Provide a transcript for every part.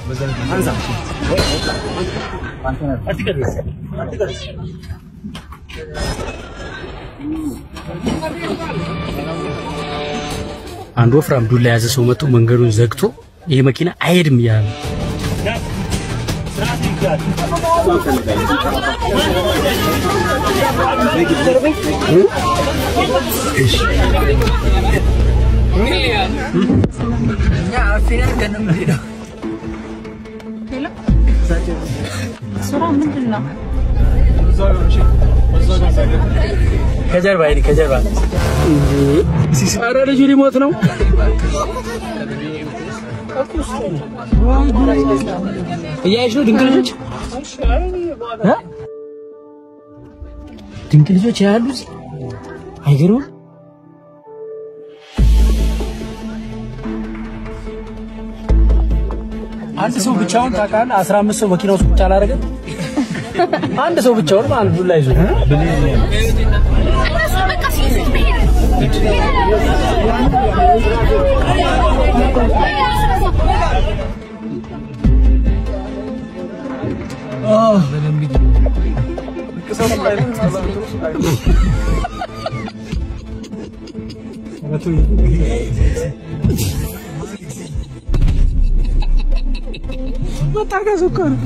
አንድ ወፍራም ዱላ የያዘ ሰው መጥቶ መንገዱን ዘግቶ ይሄ መኪና አይሄድም እያለ ነው። ስራ ምንድን ነው? ከጀርባ ይሄ ከጀርባ ኧረ ልጁ ሊሞት ነው። እያየሽ ነው ድንቅ ልጆች እ? ድንቅ ልጆች ያሉ እዚህ አይገርምም? አንድ ሰው ብቻውን ታውቃለህ? አስራ አምስት ሰው መኪና ውስጥ ቁጭ አላደረገም። አንድ ሰው ብቻውን ማለት ዱላ ይዞ መታገዝ እኮ ነው።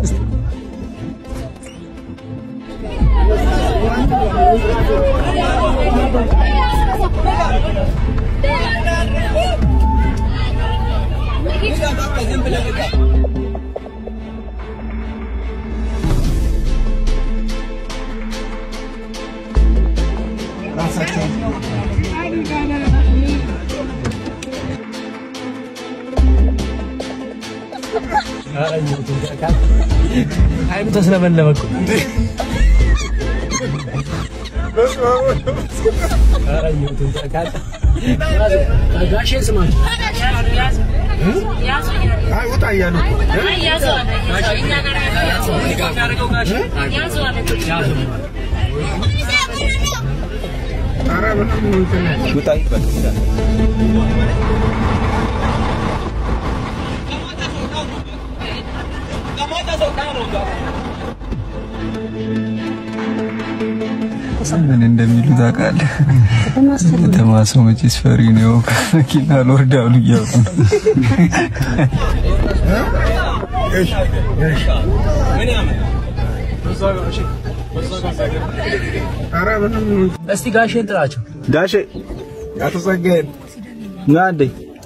አይኑ ተስለመለመ እኮ። ኧረ እየውትን ተካል ጋሼን ስማቸው አይ ውጣ እያሉ ኧረ ምንም እንትን ውጣ ይበል ምን እንደሚሉ ታውቃለህ? ከተማ ሰው መቼስ ፈሪ ነው። ከመኪና አልወርዳሉ እያሉ ነው። ኧረ ምንም እስቲ ጋሼን ጥራቸው። ጋሼ አቶ ጸጋዬ ና እንዴ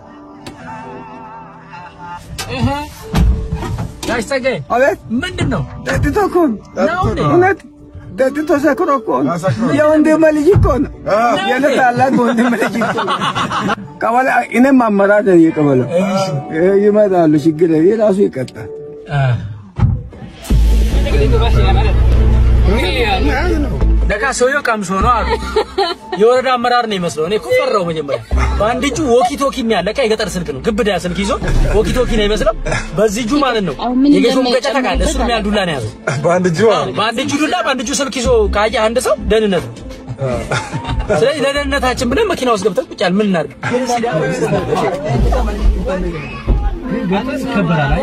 ጋሽ ጸጋዬ አቤት ምንድን ነው? ጠጥቶ እኮ ነው። ነው እንዴ? እውነት ጠጥቶ ሰክሮ እኮ ነው። የወንድሜ ልጅ እኮ ነው። የእኔ ታላቅ ወንድሜ ልጅ እኮ ነው። ቀበሌ እኔም አመራር ነኝ የቀበሌው። ይመጣሉ፣ ችግር የለም። የራሱ ይቀጣል። ለካ ሰውየው ቀምሶ ነው አሉ። የወረዳ አመራር ነው ይመስለው። እኔ እኮ ፈራሁ መጀመሪያ። በአንድ እጁ ወኪ ቶኪ የሚያለ ለካ የገጠር ስልክ ነው፣ ግብዳ ስልክ ይዞ ወኪ ቶኪ ነው ይመስለው። በዚህ እጁ ማለት ነው አሁን ምን የጌሾ ሙቀጫ እንደሚጨምርበት ታውቃለህ? እሱ የሚያህል ዱላ ነው ያዘው። በአንድ እጁ በአንድ እጁ ዱላ፣ በአንድ እጁ ስልክ ይዞ ካየህ አንድ ሰው ደህንነት ነው። ስለዚህ ለደህንነታችን ብለን መኪና ውስጥ ገብተን ቁጭ ያልን ምን እናድርግ? ይከበራል።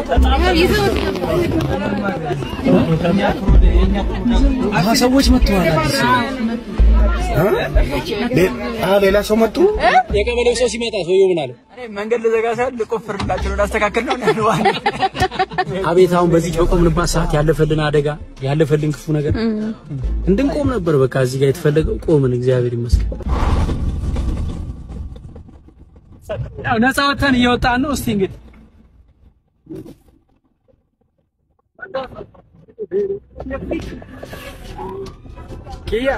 አሀ ሰዎች መጥተዋል። አዲስ ሌላ ሰው መጡ። የቀበሌው ሰው ሲመጣ ሰውየው ምን አለ? መንገድ ልዘጋ ሳይሆን ልቆፍርላቸው ላስተካክል ነው ያለው። አቤት አሁን በዚህ በቆምንባት ሰዓት ያለፈልን አደጋ ያለፈልን ክፉ ነገር እንድንቆም ነበር። በቃ እዚህ ጋር የተፈለገው ቆምን። እግዚአብሔር ይመስገን። ያው ነፃ ወጥተን እየወጣን ነው። እስቲ እንግዲህ ኪያ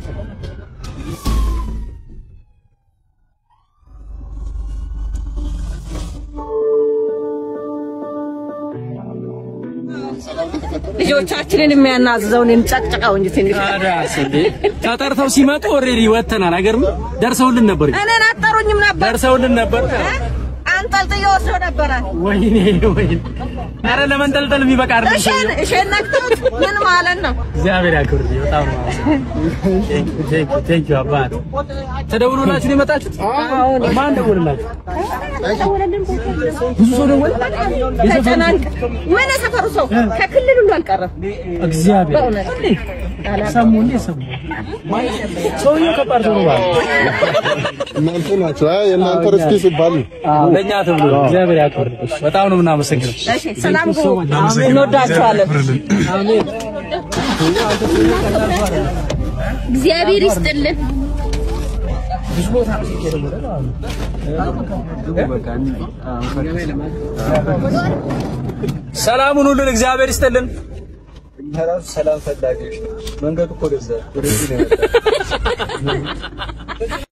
ልጆቻችንን የሚያናዝዘውን እንጨቅጭቀው እንጂ ትንሽ ታዲያስ እንዴ ተጠርተው ሲመጡ ኦልሬዲ ወጥተናል። አይገርምም? ደርሰውልን ነበር፣ እኔን አጠሩኝም ነበር። ደርሰውልን ነበር። አንጠልጥዬ ወስዶ ነበረ። ወይኔ ወይኔ! ኧረ ለመንጠልጠል የሚበቃ አይደለም። እሸን እሸን ነክቶት ምን ማለት ነው? እግዚአብሔር ያክብርልኝ። በጣም ነው ቴንክ ዩ አባት። ተደውሎላችሁ ነው የመጣችሁት? ማን ደወለላችሁ? ብዙ ሰው ደወለ። ተጨናንቅ ምን የሰፈሩ ሰው ከክልል ሁሉ አልቀረም። እግዚአብሔር በእውነት ሰሙ እንዴ ሰሙ። ሰውዬው ከባድ ሰው ነው ማለት ነው። እናንተ ናቸው። አይ የእናንተ ርስቲ ሲባል ነው። አዎ ለእኛ ተብሎ ነው። እግዚአብሔር ያክብርልኝ። በጣም ነው የምናመሰግነው። እሺ፣ ሰላም ግቡ። እንወዳችኋለን። አሜን። እግዚአብሔር ይስጥልን። ሰላሙን ሁሉን እግዚአብሔር ይስጥልን። እኛ ራሱ ሰላም ፈላጊዎች ነን። መንገዱ እኮ ወደዛ ወደዚህ ነው የመጣው።